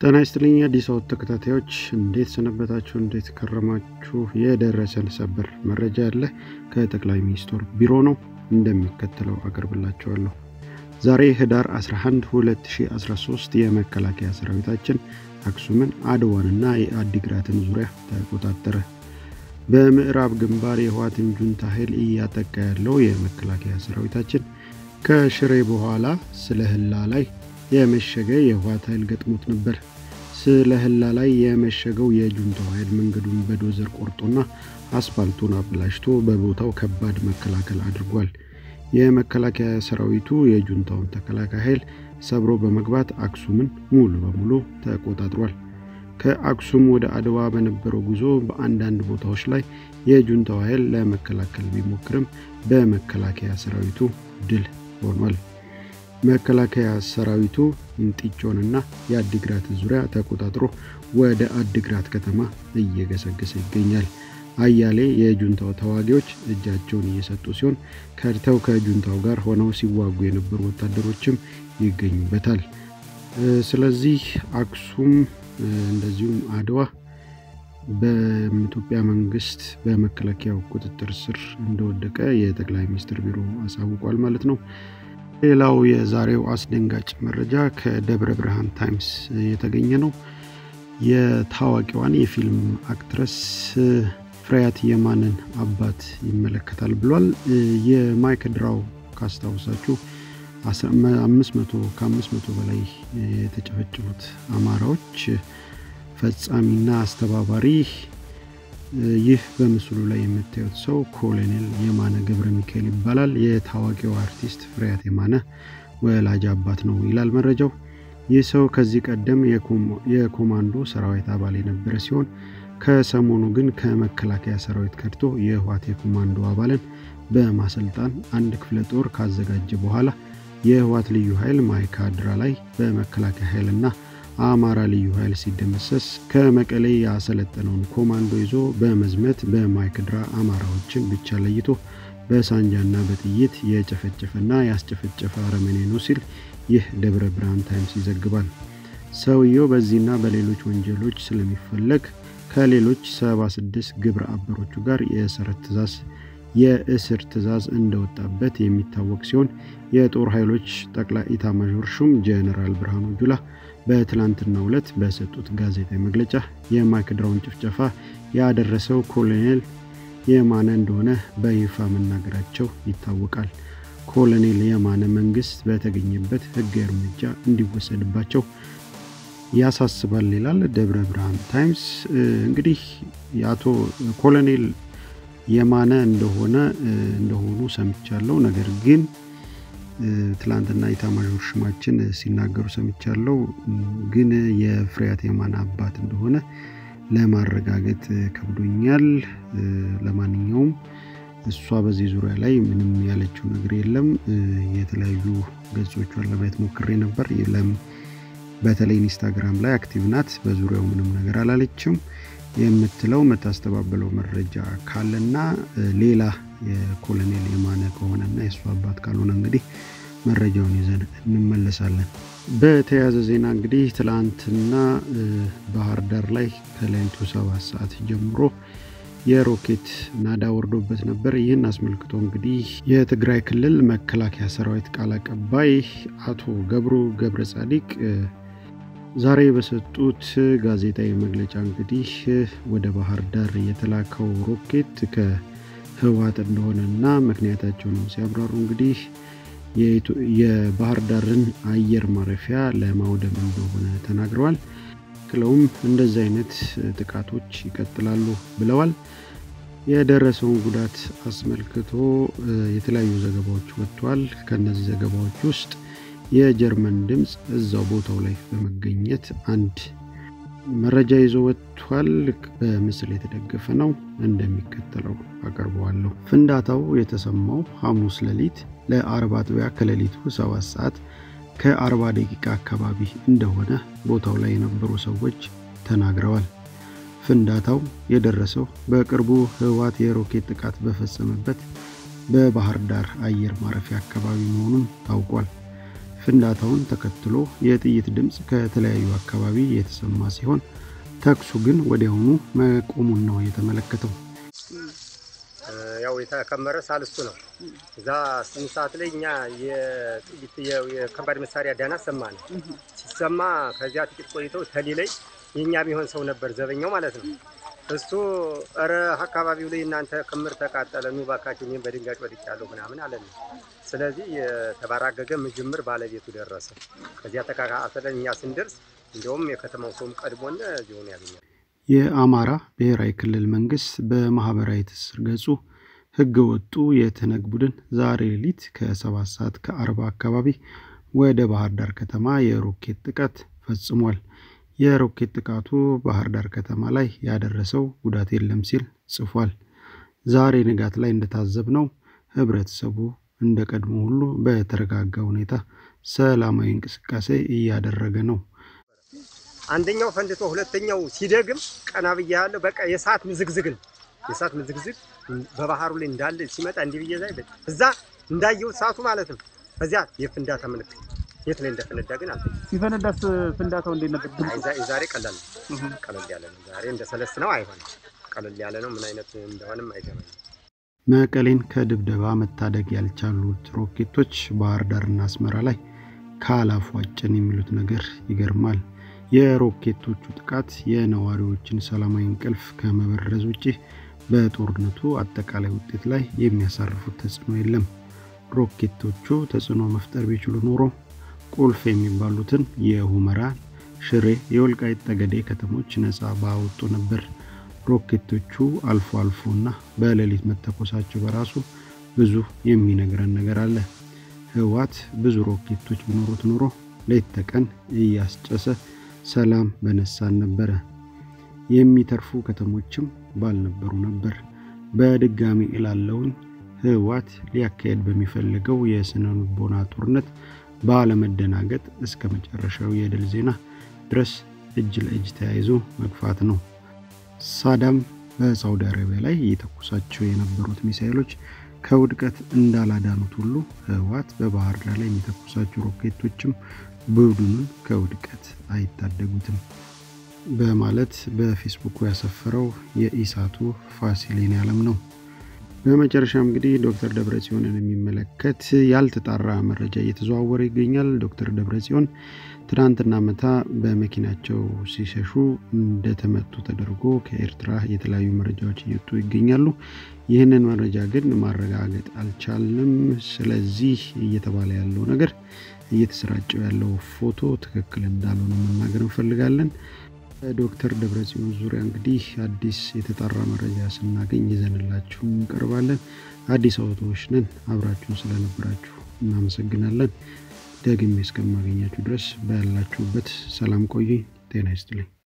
ጤና ይስጥልኝ አዲስ አበባ ተከታታዮች እንዴት ሰነበታችሁ? እንዴት ከረማችሁ? የደረሰን ሰበር መረጃ ያለ ከጠቅላይ ሚኒስትር ቢሮ ነው፣ እንደሚከተለው አቀርብላችኋለሁ። ዛሬ ህዳር 11 2013 የመከላከያ ሰራዊታችን አክሱምን፣ አድዋንና የአዲግራትን ዙሪያ ተቆጣጠረ። በምዕራብ ግንባር የህወሓትን ጁንታ ኃይል እያጠቃ ያለው የመከላከያ ሰራዊታችን ከሽሬ በኋላ ስለ ህላ ላይ የመሸገ የህወሓት ኃይል ገጥሞት ነበር። ስለ ህላ ላይ የመሸገው የጁንታው ኃይል መንገዱን በዶዘር ቆርጦና አስፋልቱን አበላሽቶ በቦታው ከባድ መከላከል አድርጓል። የመከላከያ ሰራዊቱ የጁንታውን ተከላካይ ኃይል ሰብሮ በመግባት አክሱምን ሙሉ በሙሉ ተቆጣጥሯል። ከአክሱም ወደ አድዋ በነበረው ጉዞ በአንዳንድ ቦታዎች ላይ የጁንታው ኃይል ለመከላከል ቢሞክርም በመከላከያ ሰራዊቱ ድል ሆኗል። መከላከያ ሰራዊቱ እንጢጮንና የአዲግራት ዙሪያ ተቆጣጥሮ ወደ አዲግራት ከተማ እየገሰገሰ ይገኛል። አያሌ የጁንታው ተዋጊዎች እጃቸውን እየሰጡ ሲሆን ከድተው ከጁንታው ጋር ሆነው ሲዋጉ የነበሩ ወታደሮችም ይገኙበታል። ስለዚህ አክሱም እንደዚሁም አድዋ በኢትዮጵያ መንግስት በመከላከያው ቁጥጥር ስር እንደወደቀ የጠቅላይ ሚኒስትር ቢሮ አሳውቋል ማለት ነው። ሌላው የዛሬው አስደንጋጭ መረጃ ከደብረ ብርሃን ታይምስ የተገኘ ነው። የታዋቂዋን የፊልም አክትረስ ፍሬያት የማንን አባት ይመለከታል ብሏል። የማይክድራው ካስታውሳችሁ ከአምስት መቶ በላይ የተጨፈጨፉት አማራዎች ፈጻሚና አስተባባሪ ይህ በምስሉ ላይ የምታዩት ሰው ኮሎኔል የማነ ገብረ ሚካኤል ይባላል። የታዋቂው አርቲስት ፍሬያት የማነ ወላጅ አባት ነው ይላል መረጃው። ይህ ሰው ከዚህ ቀደም የኮማንዶ ሰራዊት አባል የነበረ ሲሆን ከሰሞኑ ግን ከመከላከያ ሰራዊት ከድቶ የህወሓት የኮማንዶ አባልን በማሰልጣን አንድ ክፍለ ጦር ካዘጋጀ በኋላ የህወሓት ልዩ ኃይል ማይካድራ ላይ በመከላከያ ኃይልና አማራ ልዩ ኃይል ሲደመሰስ ከመቀሌ ያሰለጠነውን ኮማንዶ ይዞ በመዝመት በማይክድራ አማራዎችን ብቻ ለይቶ በሳንጃና በጥይት የጨፈጨፈና ያስጨፈጨፈ አረመኔ ነው ሲል ይህ ደብረ ብርሃን ታይምስ ይዘግባል። ሰውየው በዚህና በሌሎች ወንጀሎች ስለሚፈለግ ከሌሎች 76 ግብረ አበሮቹ ጋር የእስር ትእዛዝ የእስር ትእዛዝ እንደወጣበት የሚታወቅ ሲሆን የጦር ኃይሎች ጠቅላይ ኢታማዦር ሹም ጀነራል ብርሃኑ ጁላ በትላንትናው ዕለት በሰጡት ጋዜጣዊ መግለጫ የማይክድራውን ጭፍጨፋ ያደረሰው ኮሎኔል የማነ እንደሆነ በይፋ መናገራቸው ይታወቃል። ኮሎኔል የማነ መንግስት በተገኘበት ህጋዊ እርምጃ እንዲወሰድባቸው ያሳስባል ይላል ደብረ ብርሃን ታይምስ። እንግዲህ የአቶ ኮሎኔል የማነ እንደሆነ እንደሆኑ ሰምቻለሁ። ነገር ግን ትላንትና ኢታማዦር ሹማችን ሲናገሩ ሰምቻለሁ። ግን የፍሬያት የማነ አባት እንደሆነ ለማረጋገጥ ከብዶኛል። ለማንኛውም እሷ በዚህ ዙሪያ ላይ ምንም ያለችው ነገር የለም። የተለያዩ ገጾቿን ለማየት ሞክሬ ነበር። በተለይ ኢንስታግራም ላይ አክቲቭ ናት። በዙሪያው ምንም ነገር አላለችም። የምትለው የምታስተባበለው መረጃ ካለና ሌላ የኮሎኔል የማነ ከሆነና የእሱ አባት ካልሆነ እንግዲህ መረጃውን ይዘን እንመለሳለን። በተያያዘ ዜና እንግዲህ ትላንትና ባህር ዳር ላይ ከሌሊቱ ሰባት ሰዓት ጀምሮ የሮኬት ናዳ ወርዶበት ነበር። ይህን አስመልክቶ እንግዲህ የትግራይ ክልል መከላከያ ሰራዊት ቃል አቀባይ አቶ ገብሩ ገብረ ጻዲቅ ዛሬ በሰጡት ጋዜጣዊ መግለጫ እንግዲህ ወደ ባህር ዳር የተላከው ሮኬት ከህወሓት እንደሆነና ምክንያታቸው ነው ሲያብራሩ እንግዲህ የባህር ዳርን አየር ማረፊያ ለማውደም እንደሆነ ተናግረዋል። ክለውም እንደዚህ አይነት ጥቃቶች ይቀጥላሉ ብለዋል። የደረሰውን ጉዳት አስመልክቶ የተለያዩ ዘገባዎች ወጥተዋል። ከእነዚህ ዘገባዎች ውስጥ የጀርመን ድምፅ እዛው ቦታው ላይ በመገኘት አንድ መረጃ ይዞ ወጥቷል። በምስል የተደገፈ ነው፣ እንደሚከተለው አቀርበዋለሁ። ፍንዳታው የተሰማው ሐሙስ ሌሊት ለአርብ አጥቢያ ከሌሊቱ ሰባት ሰዓት ከ40 ደቂቃ አካባቢ እንደሆነ ቦታው ላይ የነበሩ ሰዎች ተናግረዋል። ፍንዳታው የደረሰው በቅርቡ ህወሓት የሮኬት ጥቃት በፈጸመበት በባህር ዳር አየር ማረፊያ አካባቢ መሆኑን ታውቋል። ፍንዳታውን ተከትሎ የጥይት ድምፅ ከተለያዩ አካባቢ የተሰማ ሲሆን ተኩሱ ግን ወዲያውኑ መቆሙን ነው የተመለከተው። ያው የተከመረ ሳልስቱ ነው። እዛ ስምንት ሰዓት ላይ እኛ የጥይት የከባድ መሳሪያ ዳና ሰማ ነው ሲሰማ፣ ከዚያ ጥቂት ቆይተው ተሊ ላይ የእኛ ቢሆን ሰው ነበር ዘበኛው ማለት ነው። እሱ ኧረ አካባቢው ላይ እናንተ ክምር ተቃጠለ፣ ኑ እባካችሁ እኔም በድንጋጭ ወድቄያለሁ ምናምን አለን። ስለዚህ የተባራገገ ምጅምር ባለቤቱ ደረሰ። ከዚያ ተካካተለን እኛ ስንደርስ እንዲሁም የከተማው ሰውም ቀድሞን ዚሆን ያገኛል። የአማራ ብሔራዊ ክልል መንግስት በማህበራዊ ትስስር ገጹ ህገ ወጡ የትነግ ቡድን ዛሬ ሌሊት ከሰባት ሰዓት ከአርባ አካባቢ ወደ ባህር ዳር ከተማ የሮኬት ጥቃት ፈጽሟል። የሮኬት ጥቃቱ ባህር ዳር ከተማ ላይ ያደረሰው ጉዳት የለም ሲል ጽፏል። ዛሬ ንጋት ላይ እንደታዘብነው ህብረተሰቡ እንደ ቀድሞ ሁሉ በተረጋጋ ሁኔታ ሰላማዊ እንቅስቃሴ እያደረገ ነው። አንደኛው ፈንድቶ ሁለተኛው ሲደግም ቀና ብዬ ያለው በቃ የሰዓት ምዝግዝግ ነው። የሰዓት ምዝግዝግ በባህሩ ላይ እንዳለ ሲመጣ እንዲህ ብዬ ዛይ እዛ እንዳየው ሰዓቱ ማለት ነው። ከዚያ የፍንዳታ ምልክት የት ላይ እንደፈነዳ ግን አልተ ሲፈነዳስ ፍንዳታው እንዴት ነበር? ዛሬ ቀላል ነው፣ ቀለል ያለ ነው። ዛሬ እንደ ሰለስት ነው አይሆንም፣ ቀለል ያለ ነው። ምን አይነት እንደሆነም አይገባኝም። መቀሌን ከድብደባ መታደግ ያልቻሉት ሮኬቶች ባህር ዳርና አስመራ ላይ ካላፏጭን የሚሉት ነገር ይገርማል። የሮኬቶቹ ጥቃት የነዋሪዎችን ሰላማዊ እንቅልፍ ከመበረዝ ውጭ በጦርነቱ አጠቃላይ ውጤት ላይ የሚያሳርፉት ተጽዕኖ የለም። ሮኬቶቹ ተጽዕኖ መፍጠር ቢችሉ ኖሮ ቁልፍ የሚባሉትን የሁመራ፣ ሽሬ፣ የወልቃይት ጠገዴ ከተሞች ነፃ ባወጡ ነበር። ሮኬቶቹ አልፎ አልፎና በሌሊት መተኮሳቸው በራሱ ብዙ የሚነግረን ነገር አለ። ህወሓት ብዙ ሮኬቶች ቢኖሩት ኖሮ ሌት ተቀን እያስጨሰ ሰላም በነሳን ነበረ። የሚተርፉ ከተሞችም ባልነበሩ ነበር። በድጋሚ እላለውን ህወሓት ሊያካሄድ በሚፈልገው የስነ ልቦና ጦርነት ባለመደናገጥ እስከ መጨረሻው የድል ዜና ድረስ እጅ ለእጅ ተያይዞ መግፋት ነው። ሳዳም በሳውዲ አረቢያ ላይ የተኮሳቸው የነበሩት ሚሳይሎች ከውድቀት እንዳላዳኑት ሁሉ ህወሓት በባህር ዳር ላይ የሚተኮሳቸው ሮኬቶችም ቡድኑን ከውድቀት አይታደጉትም በማለት በፌስቡኩ ያሰፈረው የኢሳቱ ፋሲሌን ያለም ነው። በመጨረሻም እንግዲህ ዶክተር ደብረጽዮንን የሚመለከት ያልተጣራ መረጃ እየተዘዋወረ ይገኛል። ዶክተር ደብረጽዮን ትናንትና መታ በመኪናቸው ሲሸሹ እንደተመቱ ተደርጎ ከኤርትራ የተለያዩ መረጃዎች እየወጡ ይገኛሉ። ይህንን መረጃ ግን ማረጋገጥ አልቻልንም። ስለዚህ እየተባለ ያለው ነገር እየተሰራጨው ያለው ፎቶ ትክክል እንዳልሆነ መናገር እንፈልጋለን። በዶክተር ደብረጽዮን ዙሪያ እንግዲህ አዲስ የተጣራ መረጃ ስናገኝ ይዘንላችሁ እንቀርባለን። አዲስ አውቶዎች ነን። አብራችሁን ስለነበራችሁ እናመሰግናለን። ደግሜ እስከማገኛችሁ ድረስ ባላችሁበት ሰላም ቆዩኝ። ጤና ይስጥልኝ።